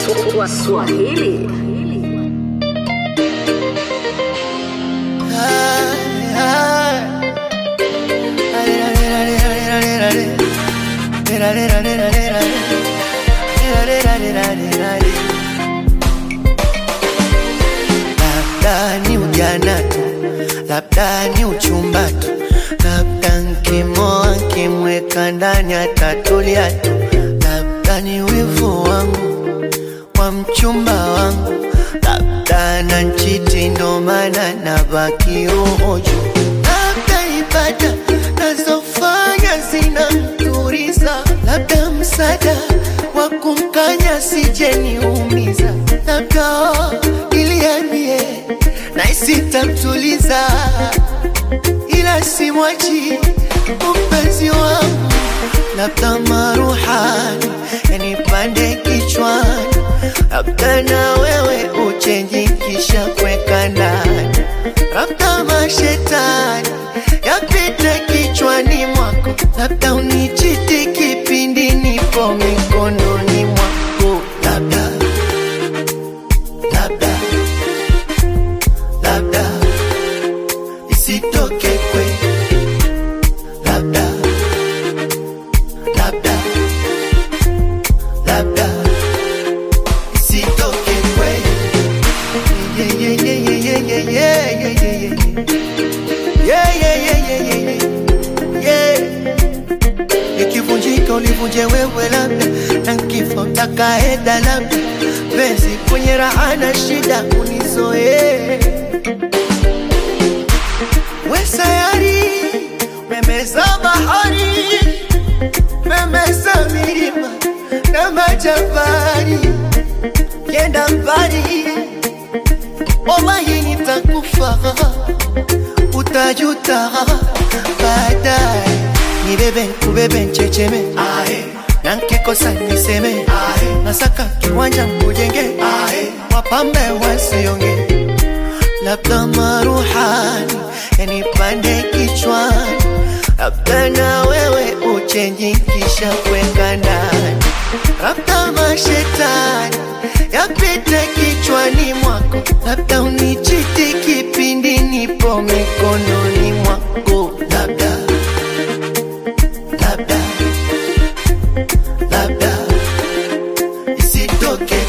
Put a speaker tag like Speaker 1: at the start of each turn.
Speaker 1: kwa Swahili.
Speaker 2: Labda ni ujana tu, labda ni uchumba tu, labda nkimoa nkimweka ndani atatulia tu, labda ni wivu wangu wa mchumba wangu, labda na nchiti ndo maana nabaki roho juu, labda ibada nazofanya zinamturiza, labda msaada wa kumkanya sijeniumiza, labda iliambie na isitamtuliza, ila simwachi mpenzi wangu, labda maruhani yanipande kichwani, labda na wewe uchenji kisha kweka ndani, labda mashetani yapite kichwani mwako, labda unichiti kipindi nipo mikononi mwako, labda labda labda isitoke kwe labda labda labda isitoke kwe yeah, yeah, yeah, yeah, yeah, yeah, yeah, yeah, yeah. Yeah, yeah, yeah, yeah, yeah, yeah. Yeah. Ikivunjika ulivunje wewe labda, na nkifo takaenda labda, penzi kwenye raha na shida unizoee. We sayari, memeza bahari, memeza milima na majabari, yenda mbali, wallahi nitakufa utajuta baadaye. Nibebe nkubebe nchecheme, na nkikosa niseme, nasaka kiwanja nkujenge, wapambe wasionge, labda maruhani yanipande kichwani, labda na wewe uchenji kisha kweka ndani, labda mashetani yapite kichwani mwako, labda unichiti kipindi nipo mikononi mwako, labda labda labda isitoke